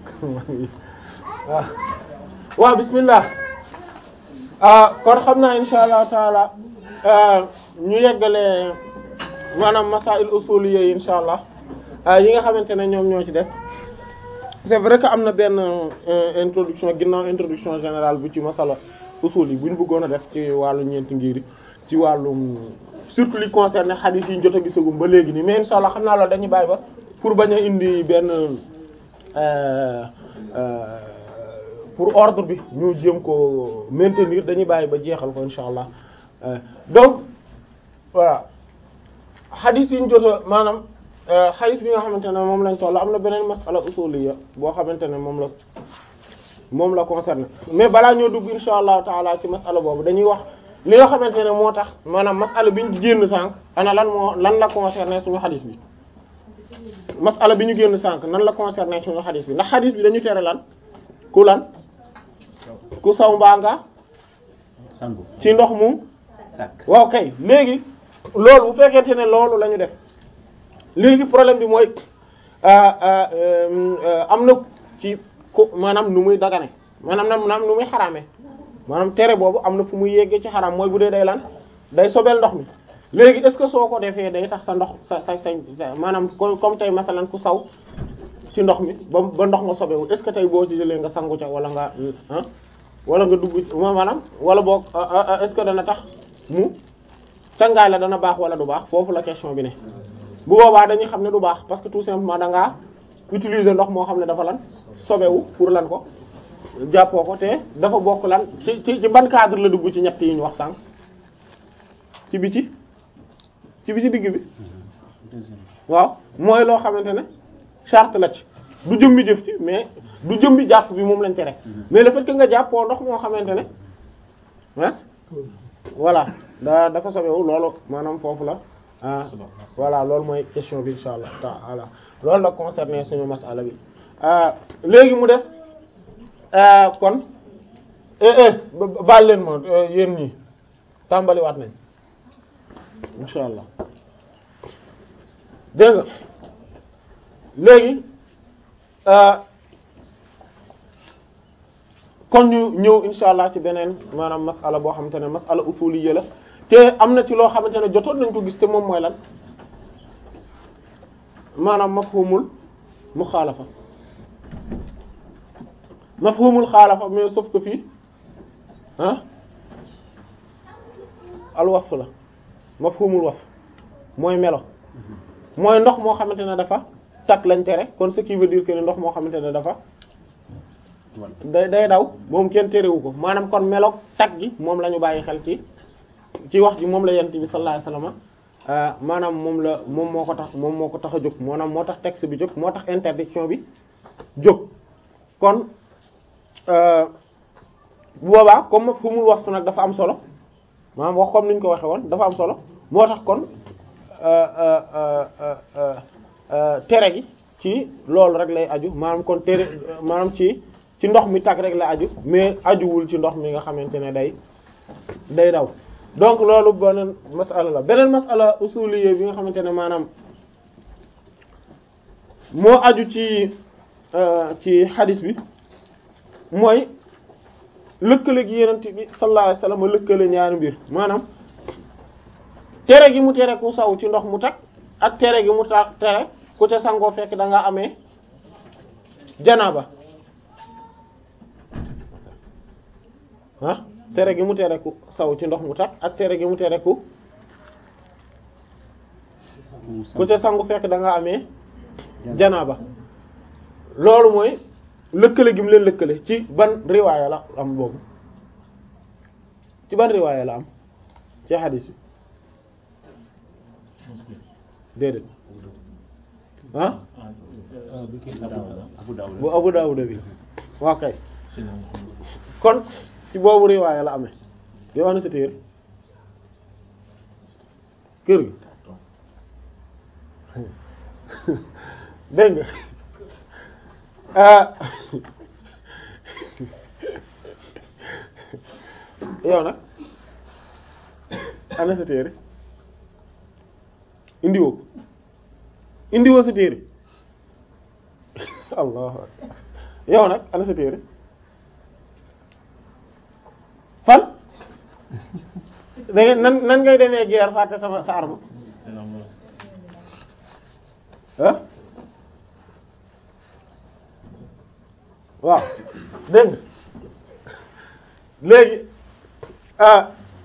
waaw waaw bismillah ah kon xam naa insha allah taala ñu yeggale maanaam masail usuliyya yi insha allah yi nga xamante ne ñoom ñoo ci des c'est vrai que am na benn introduction ginnaaw introduction générale bu ci masala usul yi bu ñu bëggoon a def ci wàllu ñeenti ngir ci wàllum surtout li concerné hadith yi ñu jot a gisagum ba léegi nii mais insha allah xam naa loolu dañuy bàyyi ba pour bañ a indi benn pour ordre bi ñu jéem ko maintenir dañuy bàyyi ba jeexal ko insha allah donc voilà hadith yi ñu jot a maanaam hadith bi nga xamante ne moom lañ toll am na beneen masala usuliyya boo xamante ne moom la moom la concerné mais balaa ñoo dugg insha allahu taala ci masala boobu dañuy wax li nga xamante ne moo tax maanaam masala bi ñu génn sànq ana lan moo lan la concerné suñu hadith bi masala bi ñu génn sànq nan la concerné suñu hadith bi ndax hadith bi dañu tere lan ku lan ku saw mbaa nga sangu ci ndox mu takk waaw kay léegi loolu bu fekkente ne loolu la ñu def léegi problème bi mooy am na ci ku maanaam nu muy dagane maanaam na maanaam nu muy xaraame maanaam tere boobu am na fu muy yeggee ci xaraam mooy bu dee day lan day sobeel ndox mi léegi est-ce que soo ko defee day tax sa ndox sa sa sa maanaam comme tey masalan ku saw ci ndox mi ba ba ndox nga sobewu est-ce que tey boo ci jëlee nga sangu ca wala nga ah wala nga dugg maanaam wala boog est-ce que dana tax mu cangaay la dana baax wala du baax foofu la question bi ne bu boobaa dañuy xam ne du baax parce que tout simplement da ngaa utiliser ndox moo xam ne dafa lan sobewu pour lan ko jàppoo ko te dafa bokk lan ci ci ci ban cadre la dugg ci ñett yi ñu wax sànq ci biti ci bi ci digg bi waaw mooy loo xamante ne charte la ci du jëmmi jëf ci mais du jëmmi jàpp bi moom lañ tere mais le fait que nga jàppoo ndox moo xamante ne ah voilà da dafa sobewu loolu maanaam foofu la ah voilà loolu mooy question bi insha allah taala loolu la concerné suñu masala bi léegi mu des kon baal leen ma yéen ñi tàmbaliwaat nañ insha allah dégg nga léegi kon ñu ñëw insha allah ci beneen maanaam masala boo xamante ne masala usuliyya la te am na ci loo xamante ne jotoon nañ ko gis te moom mooy lan maanaam mafhumul muxaalafa mafhumul xaalafa mais sauf que fii ah al wasf la mafhumul wasf mooy melo mooy ndox moo xamante ne dafa takk lañ tere kon ce qui veut dire que ne ndox moo xamante ne dafa day day daw moom kenn terewu ko maanaam kon meloog takk gi moom la ñu bàyyi xel ci ci wax ji moom la yent bi sallallahu alayhi wasallam maanaam moom la moom moo ko tax moom moo ko tax a jóg maanaam moo tax texte bi jóg moo tax interdiction bi jóg kon bu boobaa comme fu mu wax nag dafa am solo maanaam wax comme ni ñu ko waxee woon dafa am solo moo tax kon tere gi ci loolu rek lay aju maanaam kon tere maanaam ci ci ndox mi tag rek la aju mais ajuwul ci ndox mi nga xamante ne day day daw donc loolu beneen masala la beneen masala usuliyé bi nga xamante ne maanaam moo aju ci ci hadis bi mooy lëkkale gi yenent bi sallallahu alayhi wasallam lëkkale ñaari mbir maanaam tere gi mu tere ku saw ci ndox mu tag ak tere gi mu ta tere ku ca sangoo fekk da nga amee janaaba ah tere gi mu tere ku saw ci ndox mu tag ak tere gi mu tere ku ku ca sangu fekk da nga amee janaaba loolu mooy lëkkale gi mu leen lëkkale ci ban riwaaya la am boobu ci ban riwaaya la am ci hadis bi déedéet ah bu Abu Dawud bi waaw kay kon ci boobu riwaaya la amee yow ana sa téere kër gi dégg nga yow nag ana sa téere indiwoo indiwoo sa téere allah yow nag ana sa téere fan da ngeen nan nan ngay demee guerre fàtte sama sa arme ah waaw dégg nga léegi ah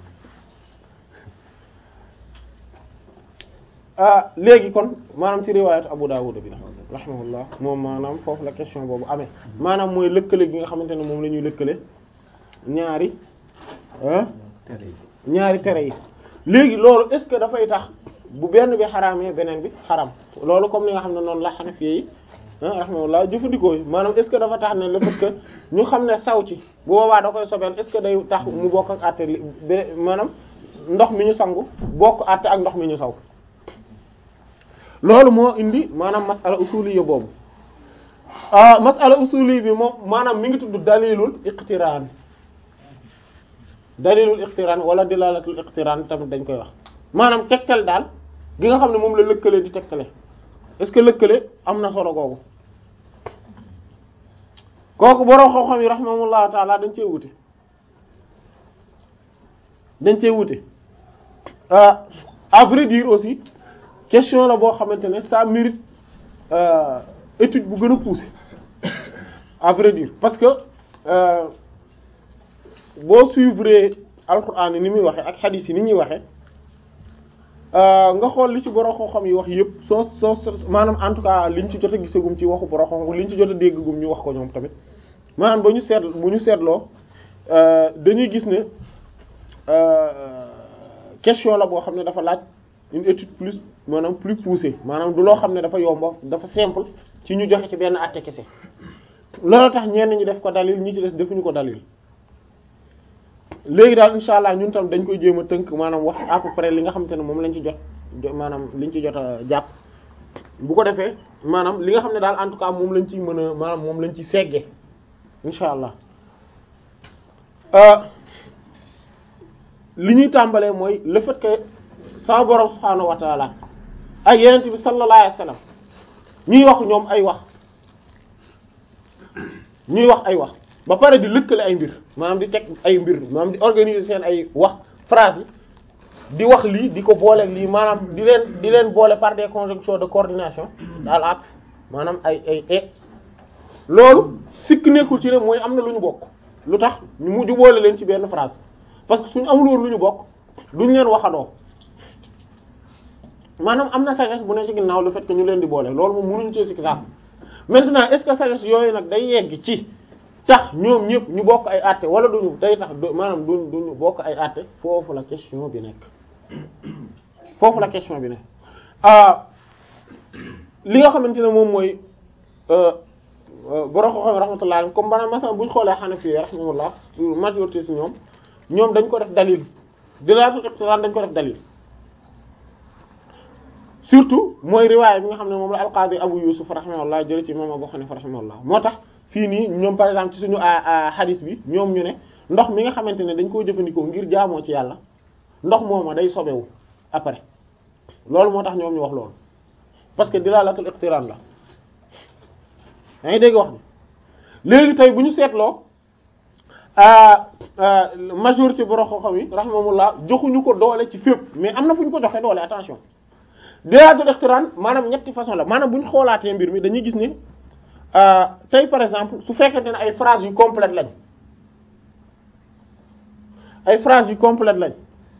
ah léegi kon maanaam ci riwaayatu Abu Dawud bi la rahimahullah moom maanaam foofu la question boobu amee maanaam mooy lëkkale gi nga xamante ne moom la ñuy lëkkale ñaari ah tere yi ñaari tere yi léegi loolu est-ce que dafay tax bu benn bi xaraamee beneen bi xaram loolu comme ni nga xam ne noonu la Hanafi yi ah rahimahullah jëfandikoo yi maanaam est-ce que dafa tax ne le fait que ñu xam ne saw ci bu boobaa da koy sobeel est-ce que day tax mu bokk ak àtte li be- maanaam ndox mi ñu sangu bokk àtte ak ndox mi ñu saw loolu moo indi maanaam masala usuliyya boobu ah masala usuli bi moom maanaam mi ngi tudd dalilul iqtiraan dalilul iqtiraan wala dilalatul iqtiraan tamit dañ koy wax maanaam tegtal daal gi nga xam ne moom la lëkkale di tegtale est-ce que lëkkale am na solo googu kooku borom xam-xam yi rahimahullahu taala dañ cee wute dañ cee wute ah à vrai dire aussi question la boo xamante ne ça mérite euh, étude bu gën a poussée à vrai dire parce que euh, boo suivre alquran ni muy waxe ak hadith yi ni ñuy waxe nga xool li ci borom xam-xam yi wax yëpp soo soo soo maanaam en tout cas liñ ci jot a gisagum ci waxu borom xam-xam liñ ci jot a déggagum ñu wax ko ñoom tamit maanaam ba ñu seet bu ñu seetloo dañuy gis ne question la boo xam ne dafa laaj une étude plus maanaam plus poussée maanaam du loo xam ne dafa yomba dafa simple ci ñu joxe ci benn àtte kese loolu tax ñenn ñi def ko dalil ñi ci des defuñu ko dalil léegi daal insha allah ñun tam dañ koy jéem a tënk maanaam wax à peu près li nga xamante ne moom lañ ci jot maanaam liñ ci jot a jàpp bu ko defee maanaam li nga xam ne daal en tout cas moom lañ ciy mën a maanaam moom lañ ciy seggee insha allah li ñuy tàmbalee mooy le fait que sa borom subhaanahu wa taala ak yenent bi sallallahu alayhi wasallam ñuy wax ñoom ay wax ñuy wax ay wax ba pare di lëkkale ay mbir maanaam di teg ay mbir maanaam di organiser seen ay wax phrase yi di wax lii di ko booleeg lii maanaam di leen di leen boole par des conjonctions de coordination daal ak maanaam ay ay e loolu sikk nekkul ci ne mooy am na lu ñu bokk lu tax ñu mujj boole leen ci benn phrase parce que suñu amul woon lu ñu bokk duñ leen waxandoo maanaam am na sagesse bu ne ci ginnaaw le fait que ñu leen di boole loolu moom mënuñu ci sikk saako maintenant est-ce que sagesse yooyu nag day yegg ci tax ñoom ñëpp ñu bokk ay àtte wala duñu day tax maanaam duñ duñu bokk ay àtte foofu la question bi nekk foofu la question bi nekk ah li nga xamante ne moom mooy borom xam-xam rahmatullah alayhi comme maanaam masalan bu ñu xoolee Hanafi rahmatullah majorité ci ñoom ñoom dañ ko def dalil dilaatul iqtiraan dañ ko def dalil surtout mooy riwaaya bi nga xam ne moom la al-Qaadi Abu Yusuf rahimahullah jële ci imam Abu Hanifa rahimahullah moo tax fii nii ñoom par exemple ci suñu hadith bi ñoom ñu ne ndox mi nga xamante ne dañ koo jëfandikoo ngir jaamoo ci yàlla ndox mooma day sobewu après loolu moo tax ñoom ñu wax loolu parce que dilaalatul iqtiraan la yaa ngi dégg wax bi léegi tey bu ñu seetloo majorité borom xam-xam yi rahimahumullah joxuñu ko doole ci fépp mais am na fu ñu ko joxe doole attention dilaalatul iqtiraan maanaam ñetti façon la maanaam bu ñu xoolaatee mbir mi dañuy gis ne tey par exemple su fekkente ne ay phrases yu complètes lañ ay phrases yu complètes lañ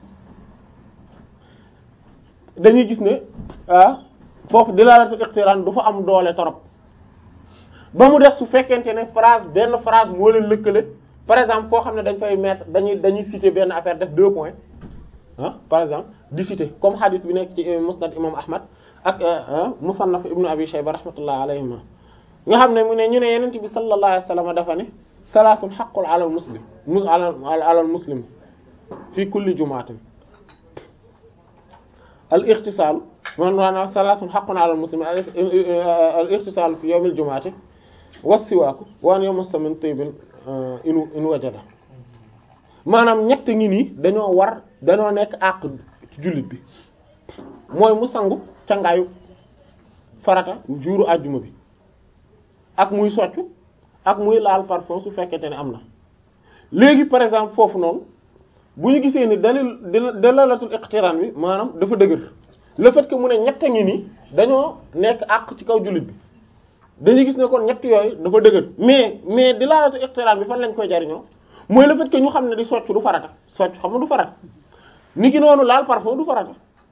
dañuy gis ne ah foofu dilaalatul iqtiraan du fa am doole torop ba mu def su fekkente ne phrase benn phrase moo leen lëkkale par exemple foo xam ne dañ fay mettre dañuy dañuy citer benn affaire def deux points ah par exemple di citer comme hadith bi nekk ci musnad imam ahmad ak musannaf ibnu abi shayba rahmatullah alayhima nga xam ne mu ne ñu ne yenent bi sallallahu alayhi wasallam dafa ne salaasun haqqun ala al muslim mu ala ala al muslim fi kulli jumaatin al ightisal man maanaam salaasun haqqun ala al muslim al ightisal fi yawm al jumaati wassiwaaku wa an yamassa min tayyibin in in wajada maanaam ñett ngi nii dañoo war dañoo nekk àq ci jullit bi mooy mu sangu cangaayu farata juuru àjjuma bi ak muy soccu ak muy laal parfum su fekkente ne am na léegi par exemple foofu noonu bu ñu gisee ni dalil dalalatul iqtiran bi maanaam dafa dëgër le fait que mu ne ñett ngi nii dañoo nekk àq ci kaw jullit bi dañuy gis ne kon ñett yooyu dafa dëgër mais mais dalalatul iqtiran bi fan lañ koy jariñoo mooy le fait que ñu xam ne di socc du farata socc xam nga du farata ni ki noonu laal parfum du farata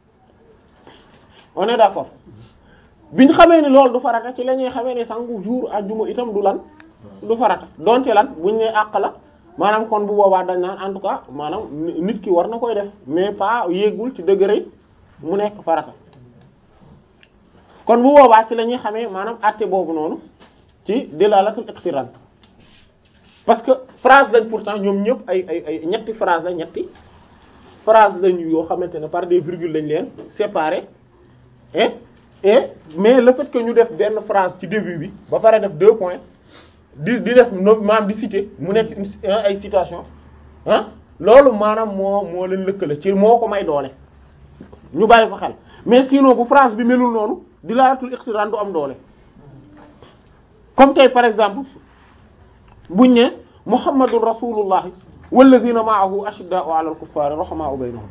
on est d'accord bi ñu xamee ni loolu du farata ci la ñuy xamee ni sangu jour àjjuma itam du lan du farata donte lan buñ ne àq la maanaam kon bu boobaa dañ naan en tout cas maanaam nit ki war na koy def mais pas yéegul ci degré mu nekk farata kon bu boobaa ci la ñuy xamee maanaam àtte boobu noonu ci dilalatul iqtiran parce que phrase lañ pourtant ñoom ñëpp ay ay ay ñetti phrase la ñetti phrase lañu yoo xamante ne par des virgules lañ leen séparer et et mais le fait que ñu def benn phrase ci début bi ba pare def deux points di di def no maanaam di citer mu nekk ay citation ah loolu maanaam moo moo leen lëkkale ci moo ko may doole ñu bàyyi ko xel mais sinon bu phrase bi melul noonu di laatul iqtiran du am doole comme tey par exemple buñ ne muhammadun rasulullah walladhina ma'ahu ashidda'u 'ala al-kuffari rahama'u baynahum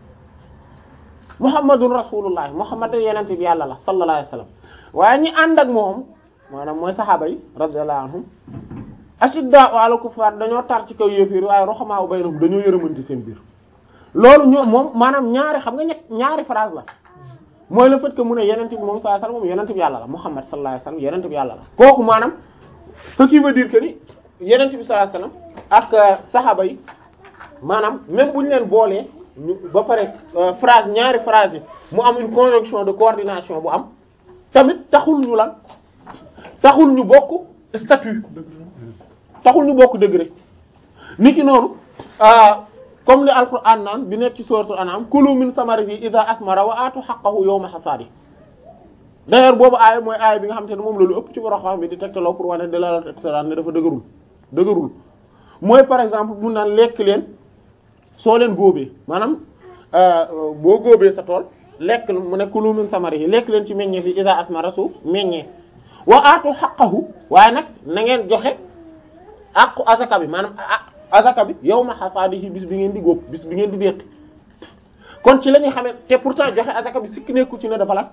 muhammadun rasulullah muhammad yenente bi yàlla la sallallahu alayhi wasallam waaye ñi ànd ak moom maanaam mooy saxaaba yi radiyallahu anhum ashidda'u 'ala al-kuffar dañoo tar ci kaw yéefiir waaye rahama'u baynahum dañoo yërëmanti seen biir loolu ñoom moom maanaam ñaari xam nga ñett ñaari phrase la mooy le fait que mu ne yenente bi moom sallallahu alayhi wasallam moom yenente bi yàlla la muhammad sallallahu alayhi wasallam yenente bi yàlla la kooku maanaam ce qui veut dire que ni yenente bi sallallahu alayhi wasallam ak saxaaba yi maanaam même bu ñu leen boolee ñu ba pare phrase ñaari phrase yi mu am une conjonction de coordination bu am tamit taxul ñu lan taxul ñu bokk statut taxul ñu bokk degré niki noonu comme li alquran naan bi nekk ci suratul an'am kulu min samarihi idha asmara wa atu haqqahu yawma hasadi d'ailleurs boobu aaya mooy aaya bi nga xam te ne moom la lu ëpp ci borom xam bi di tegtaloo pour wane dalalatul iqtiran ne dafa dëgërul dëgërul mooy par exemple mun naan lekk leen soo leen góobee maanaam boo góobee sa tool lekk mu ne kulu min samarihi lekk leen ci meññee fi idha asmara su meññee wa atu haqqahu waaye nag na ngeen joxe aqu azaka bi maanaam azaka bi yawma hasadihi bis bi ngeen di góob bis bi ngeen di déqi kon ci la ñuy xamee te pourtant joxe azaka bi sikki nekku ci ne dafa la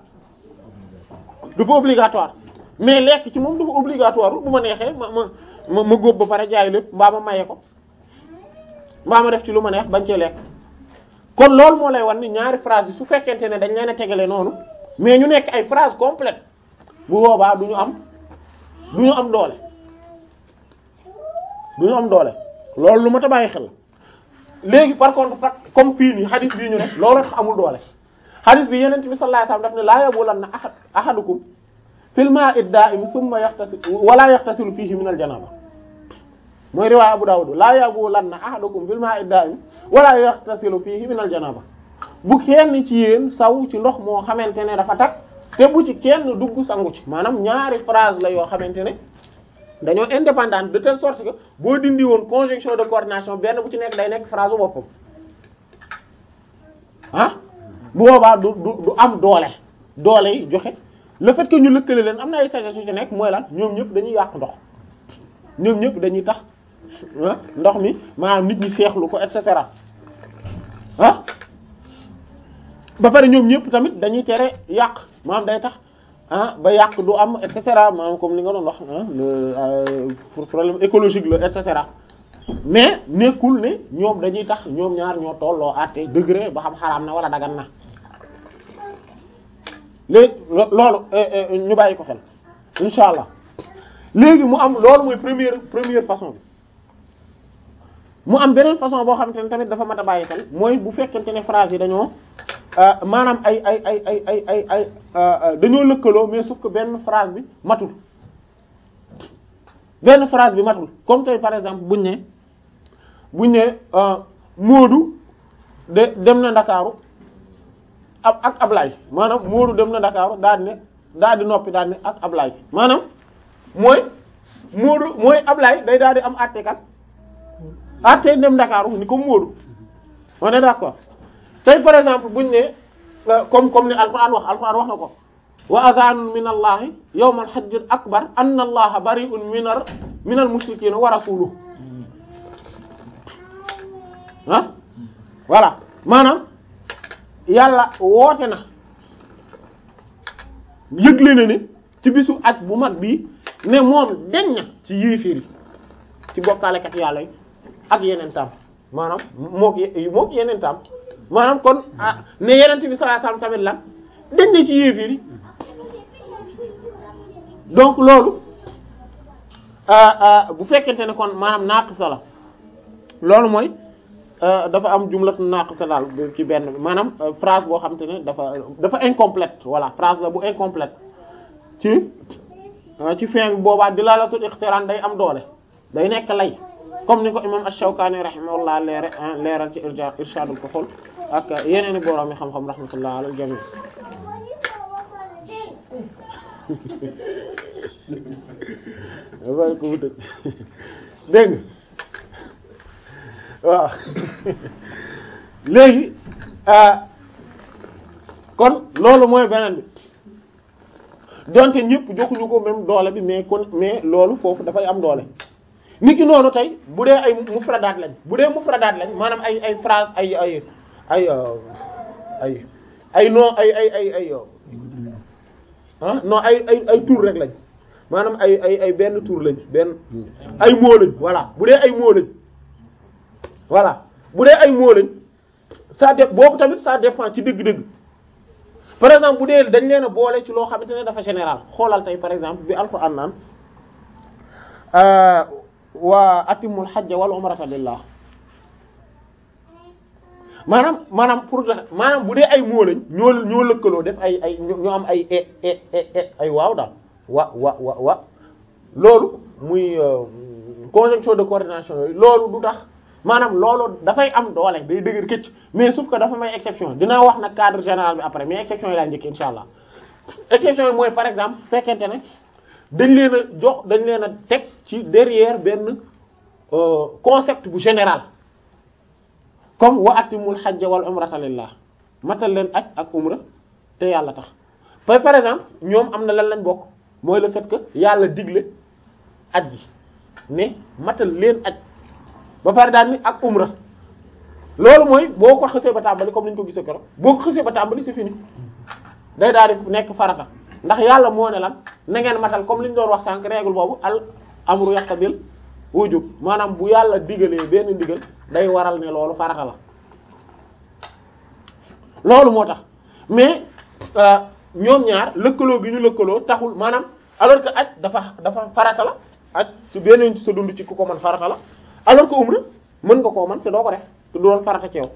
dafa obligatoire mais lekk ci moom dafa obligatoire bu ma neexee ma ma ma góob ba pare jaay lépp mbaa ma maye ko mbaa ma def ci lu ma neex bañ cee lekk kon loolu moo lay wan ni ñaari phrase yi su fekkente ne dañ leen a tegale noonu mais ñu nekk ay phrase complète bu boobaa du ñu am du ñu am doole du ñu am doole loolu lu ma ta bàyyi xel léegi par contre fa comme fii nii hadith bii ñu ne loolu tax amul doole hadith bi yeneen bi sallallahu alayhi wasallam daf ne laa yabulanna ahad ahadukum fil ma'i ad-da'im thumma yaxtasil wala yaxtasilu fihi min al-janaba mooy riwaaya Abu Dawud laa yabulanna ahadukum fil ma'i ad-da'im wala yaxtasilu fihi min al-janaba bu kenn ci yéen saw ci ndox moo xamante ne dafa tag te bu ci kenn dugg sangu ci maanaam ñaari phrase la yoo xamante ne dañoo indépendante de telle sorte que boo dindi woon conjonction de coordination benn bu ci nekk day nekk phrase bu boppam ah bu boobaa du du du am doole doole yi joxe le fait que ñu lëkkale leen am na ay sagesse yu ci nekk mooy lan ñoom ñëpp dañuy yàq ndox ñoom ñëpp dañuy tax ndox mi maanaam nit ñi seexlu ko et cetera ah ba pare ñoom ñëpp tamit dañuy tere yàq maanaam day tax ah ba yàq du am et cetera maanaam comme li nga doon wax le pour problème écologique la et cetera mais nekkul ne ñoom dañuy tax ñoom ñaar ñoo tolloo àtte degré ba xam xaraam na wala dagan na léegi loolu ñu bàyyi ko xel insha allah léegi mu am loolu mooy première première façon bi mu am beneen façon boo xamante ne tamit dafa mat a bàyyi xel mooy bu fekkente ne phrase yi dañoo maanaam ay ay ay ay ay ay ay dañoo lëkkaloo mais sauf que benn phrase bi matul benn phrase bi matul comme tey par exemple buñ ne buñ ne Moodu de dem na Ndakaaru ab ak Ablaye maanaam Moodu dem na Ndakaaru daal ne daal di noppi daal ne ak Ablaye maanaam mooy Moodu mooy Ablaye day daal di am àttekat àtte dem Ndakaaru ni comme Moodu on est d'accord tey par exemple buñ ne comme comme ni Alxuraan wax Alxuraan wax na ko wa adhanun min allahi yawm al hajj al akbar anna allaha bari'un min al min al mushrikeen wa rasuluhu ah voilà maanaam yàlla woote na yëgle na ne ci bisu aj bu mag bii ne moom deñ na ci yéeféer yi ci bokkaalekat yàlla yi ak yeneen tam maanaam mook mook yeneen tam maanaam kon ah ne yeneen bi sallallahu alayhi wasallam tamit lan deñ na ci yéeféer yi donc loolu bu fekkente ne kon maanaam naaqisa la loolu mooy dafa am jumlatu naaqisa daal ci benn bi maanaam phrase boo xam te ne dafa dafa incomplète voilà phrase la bu incomplète ci ci fin bi boobaa dilalatul iqtiran day am doole day nekk lay comme ni ko imam ash-Shawkani rahimahullah leere leeral ci irja irshadul fuhul ak yeneeni boroom yi xam-xam rahmatullah alal jami bàyyi ko mu tëj dégg waaw léegi kon loolu mooy beneen bi donte ñëpp joxuñu ko même doole bi mais kon mais loolu foofu dafay am doole niki noonu tey bu dee ay mufradaat lañ bu dee mufradaat lañ maanaam ay ay phrase ay ay ay ay ay non ay ay ay ay ah non ay ay ay tour rek lañ maanaam ay ay ay benn tour lañ benn ay mots lañ voilà bu dee ay mots lañ voilà bu dee ay mots lañ ça dé boobu tamit ça dépend ci dëgg-dëgg par exemple bu dee dañ leen a boole ci loo xamante ne dafa général xoolal tey par exemple bi alquran naan wa atimul hajja wal umrata lillah maanaam maanaam pour maanaam bu dee ay mots lañ ñoo ñoo lëkkaloo def ay ay ñoo am ay e e e ay waaw daal wa wa wa wa loolu muy conjonction de coordination yooyu loolu du tax maanaam loolu dafay am doole day dëgër këcc mais sauf que dafa may exception dinaa wax nag cadre général bi après mais exception yi laa njëkk insha allah exception yi mooy par exemple fekkente ne dañ leen a jox dañ leen a teg ci derrière benn concept bu général comme wa atimul hajja wal umrata lillah matal leen aj ak umra te yàlla tax par par exemple ñoom am na lan lañ bokk mooy le fait que yàlla digle aj ji ne matal leen aj ba pare daal ni ak umra loolu mooy boo ko xësee ba tàmbali comme ni ñu ko gisee keroog boo ko xësee ba tàmbali c'est fini day daal di nekk farata ndax yàlla moo ne lan na ngeen matal comme li ñu doon wax sànq règle boobu al amru yaqtabil wujub maanaam bu yàlla digalee benn ndigal day waral ne loolu farata la loolu moo tax mais ñoom ñaar lëkkaloo gi ñu lëkkaloo taxul maanaam alors que aj dafa dafa farata la aj su benn ci sa dund ci ku ko mën farata la alors que umra mën nga koo mën te doo ko def te du doon farata ci yow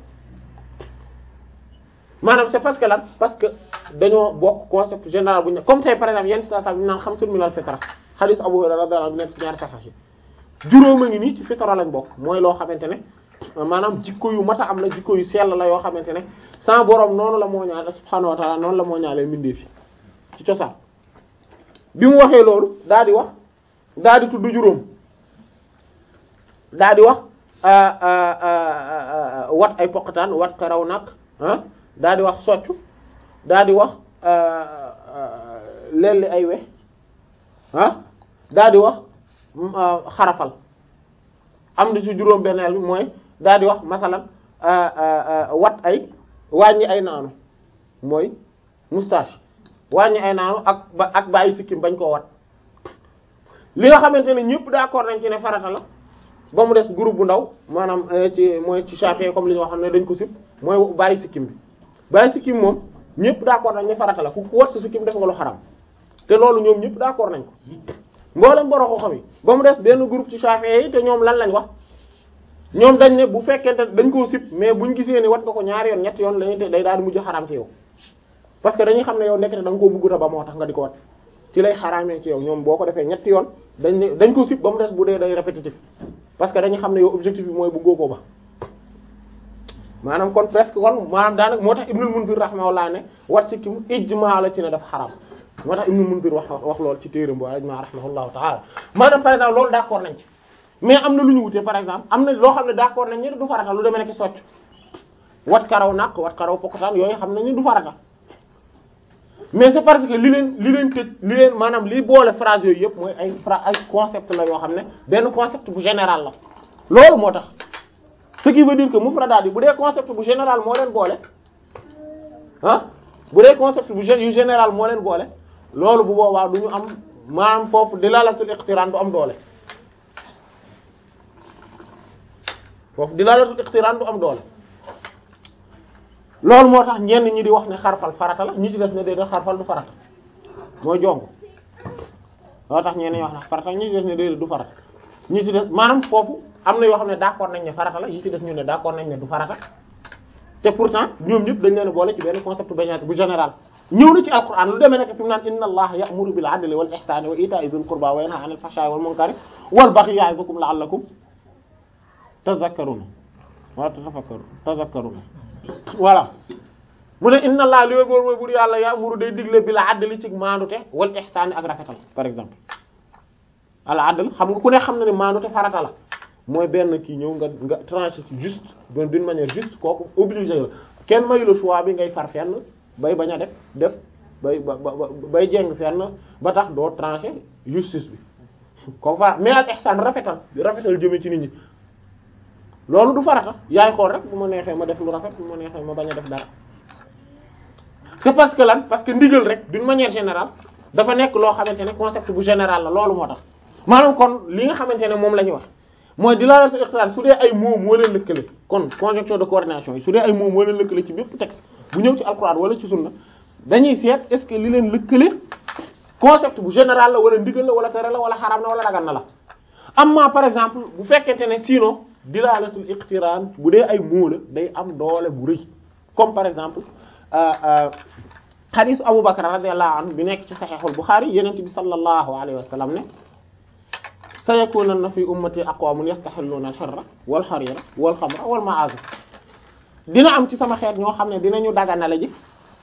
maanaam c'est parce que lan parce que dañoo bokk concept général bu ñu comme tey par exemple yenn saa saa bi naan xam suñu minal fitra hadith Abu Hurayra radiyallahu anhu nekk ci ñaari saxax yi juróom a ngi nii ci fitra lañ bokk mooy loo xamante ne maanaam jikko yu mat a am la jikko yu sell la yoo xamante ne sans borom noonu la moo ñaale subhaanahu wa ta'ala noonu la moo ñaalee mbindee fi ci cosaan bi mu waxee loolu daal di wax daal di tudd juróom daal di wax wat ay poqataan wat karaw nag ah daal di wax soccu daal di wax lelli ay we ah daal di wax xarafal am na ci juróom benneel bi mooy daal di wax masalan wat ay wàññi ay naanu mooy moustache wàññi ay naanu ak ba ak bàyyi sikkim bañ koo wat li nga xamante ne ñëpp d'accord nañ ci ne farata la ba mu des groupe bu ndaw maanaam ci mooy ci Shafi'i comme li ñu wax xam ne dañ ko sib mooy bàyyi sikkim bi bàyyi sikkim moom ñëpp d'accord nañ ne farata la ku ku wat sa sikkim def nga lu xaram te loolu ñoom ñëpp d'accord nañ ko mboolem boroo xam yi ba mu des benn groupe ci Shafi'i yi te ñoom lan lañ wax ñoom dañ ne bu fekkente dañ koo sib mais buñ gisee ni wat nga ko ñaari yoon ñetti yoon lañu te day daal di mujj xaram ci yow parce que dañuy xam ne yow nekkate da nga koo bëgguta ba moo tax nga di ko wat ci lay xaraamee ci yow ñoom boo ko defee ñetti yoon dañ ne dañ ko sib ba mu des bu dee day répétitif parce que dañuy xam ne yow objectif bi mooy bëggoo ko ba maanaam kon presque kon maanaam daanaka moo tax Ibnul Munzir rahimahullah ne wat si kim ijmaa la ci ne dafa xaram moo tax Ibnul Munzir wax wax loolu ci téeram bo ijmaa rahimahullahu ta'ala maanaam par exemple loolu d'accord nañ ci mais am na lu ñu wutee par exemple am na loo xam ne d'accord nañ ni du farata lu demee nekk socc wat karaw naq wat karaw pokotaan yooyu xam nañ ni du farata mais c'est parce que li leen li leen tëj li leen maanaam li boole phrase yooyu yëpp mooy ay phrase ay concept la yoo xam ne benn concept bu général la loolu moo tax ce qui veut dire que mufradaat yi bu dee concept bu général moo leen boole ah bu dee concept bu yu général moo leen boole loolu bu boobaa du ñu am maanaam foofu dilalatul iqtiran du am doole foofu dilalatul iqtiran du am doole loolu moo tax ñenn ñi di wax ne xarfal farata la ñi ci des ne déedéet xarfal du farata mooy jong loolu tax ñenn ñi wax ne farata ñi ci des ne déedéet du farata ñi ci des maanaam foofu am na yoo xam ne d'accord nañ ne farata la yi ci des ñu ne d'accord nañ ne du farata te pourtant ñoom ñëpp dañ leen boole ci benn concept bu général ñëw na ci alquran lu demee nekk fi mu naan inna allaha ya'muru bil adli wal ihsani wa ita'i dhil qurba wa yanha 'anil fahsha'i wal munkari wal baghi ya'idukum la'allakum tadhakkaruna wa tatafakkaruna tadhakkaruna voilà mu ne inna allaha li wóor mooy bur yàlla ya'muru day digle bil adli ci maandute wal ihsani ak rafetal par exemple al adl xam nga ku ne xam na ne maandute farata la mooy benn kii ñëw nga nga tranché ci juste donc d'une manière juste kooku obligé la kenn mayu la choix bi ngay far fenn bay bañ a def def bay ba bay jeng fenn ba tax doo tranché justice bi kooku far mais al ihsan rafetal rafetal jëmee ci nit ñi loolu du farata yaay xool rek bu ma neexee ma def lu rafet bu ma neexee ma bañ a def dara c'est parce que lan parce que ndigal rek d'une manière générale dafa nekk loo xamante ne concept bu général la loolu moo tax maanaam kon li nga xamante ne moom la ñuy wax mooy dilalatul iqtiran su dee ay mots moo leen lëkkale kon conjonction de coordination yi su dee ay mots moo leen lëkkale ci bépp texte bu ñëw ci alquran wala ci sunna dañuy seet est-ce que li leen lëkkale concept bu général la wala ndigal la wala tere la wala xaraam na wala dagan na la amma par exemple bu fekkente ne sinon dilalatul iqtiran bu dee ay mots la day am doole bu rëy comme par exemple xadisu Abu Bakr radiyallahu anhu bi nekk ci saxiixul Buxaari yenent bi sallallahu alayhi wa sallam ne sayakunanna fi ummati aqwamun yastaxilluuna al-hirra wal harira wal xamra wal ma'azif dina am ci sama xeet ñoo xam ne dinañu daganale ji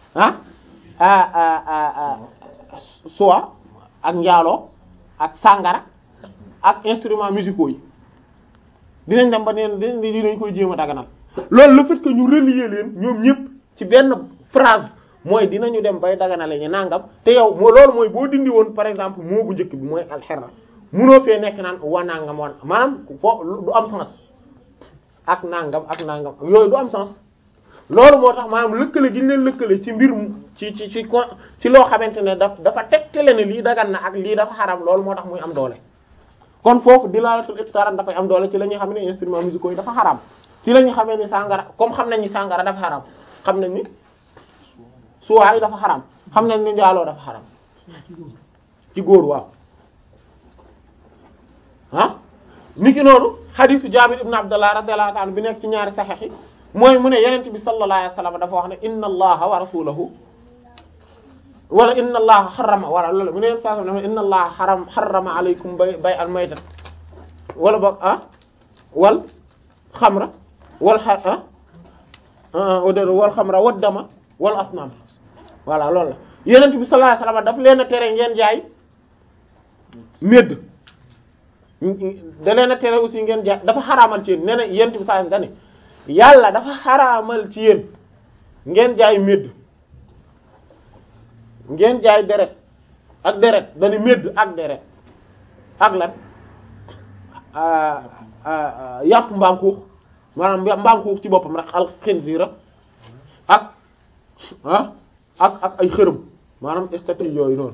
ah soie ak njaaloo ak sàngara ak instruments musicaux yi dinañ dem ba neen dinañ koy jéem a daganal loolu le fait que ñu relier leen ñoom ñëpp ci benn phrase mooy dinañu dem bay daganale ñu nangam te yow moo loolu mooy boo dindi woon par exemple moo bu njëkk bi mooy alxerra munoo fee nekk naan wa nangam wan maanaam foo du am sens ak nangam ak nangam yooyu du am sens loolu moo tax maanaam lëkkale gi ñu leen lëkkale ci mbir mu ci ci ci ci loo xamante ne daf dafa tegtale ne lii dagan na ak lii dafa xaram loolu moo tax muy am doole kon foofu dilalatul iqtaran dafay am doole ci la ñuy xam ne instruments musicaux yi dafa xaram ci la ñuy xamee ni sàngara comme xam nañ ni sàngara dafa xaram xam nañ ni suwaay dafa xaram xam nañ ni njaaloo dafa xaram ci góor waaw ah niki noonu xadiisu Jaabir ibn Abdullah radiyallahu ta'ala bi nekk ci ñaari saxiix yi mooy mu ne yenent bi sallallahu alayhi wasallam dafa wax ne inna allaha wa rasulahu wala inna allaha xarama wala loolu mu ne yenn saa ne inna allaha xaram xarama alaykum bay bay al maytat wala boog ah wal xamra wal xa ah wal xamra wad dama wal asnam voilà loolu la yenent bi sallallahu alayhi wasallam daf leen a tere ngeen jaay médd da leen a tere aussi ngeen jaay dafa xaraamal ci yéen nee na yenent bi sallallahu alayhi wasallam yàlla dafa xaraamal ci yéen ngeen jaay médd ngeen jaay deret ak deret dañu médd ak deret ak lan yàpp mbaam xuux maanaam mbaam xuux ci boppam rek al xinziira ak ah ak ak ay xërëm maanaam statue yooyu noonu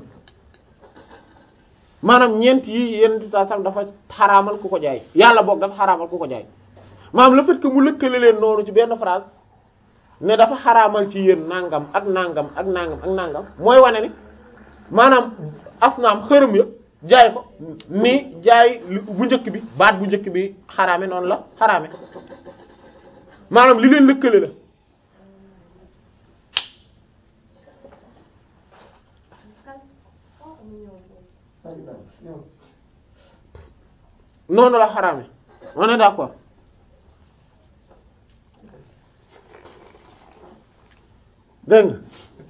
maanaam ñeent yi yenn saa sam dafa xaraamal ku ko jaay yàlla boog dafa xaraamal ku ko jaay maanaam le fait que mu lëkkale leen noonu ci benn phrase ne dafa xaraamal ci yéen nangam ak nangam ak nangam ak nangam mooy wane ni maanaam asnaam xërëm ya jaay ko ni jaay bu njëkk bi baat bu njëkk bi xaraame noonu la xaraame maanaam li leen lëkkale la noonu la xaraame on est d'accord dégg nga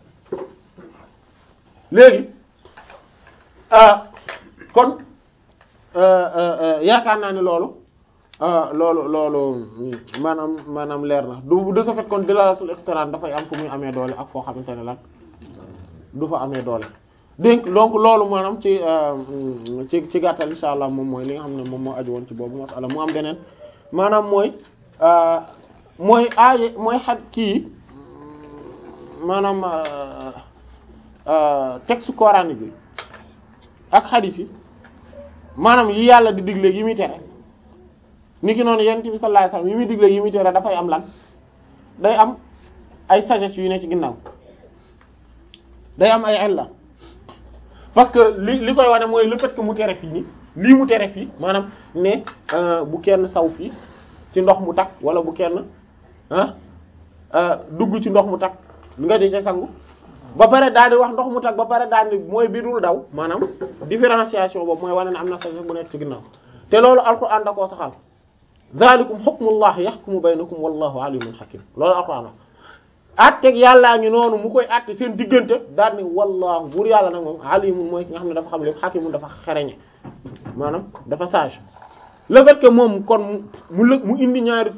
léegi kon yaakaar naa ne loolu loolu loolu maanaam maanaam leer na du de ce fait kon dilalatul iqtiran dafay am fu muy amee doole ak foo xamante ne lan du fa amee doole donc donc loolu maanaam ci ci ci gàttal insha allah moom mooy li nga xam ne moom moo aju woon ci boobu masala mu am beneen maanaam mooy mooy aaye mooy xat kii maanaam texte coranique bi ak xadiis yi maanaam yi yàlla di digle yi muy tere niki noonu yonent bi sallallahu alayhi wasallam yi muy digle yi muy tere dafay am lan day am ay sagesse yu ne ci ginnaaw day am ay illa parce que li li koy wane mooy le fait que mu tere fii nii lii mu tere fii maanaam ne bu kenn saw fii ci ndox mu takk wala bu kenn ah dugg ci ndox mu takk nga di ca sangu ba pare daal di wax ndox mu takk ba pare daal di mooy bi dul daw maanaam différenciation boobu mooy wane ne am na sagesse bu nekk ci ginnaaw te loolu alquran da koo saxal zalikum hukmullah yahkumu baynakum wallahu alimun hakim loolu alquran atteg yàllaa ngi noonu mu koy atte seen diggante daal ni wallahu buur yàlla nag moom alimun mooy ki nga xam ne dafa xam lépp hakimun dafa xereñe maanaam dafa sage le fait que moom kon mu mu indi ñaari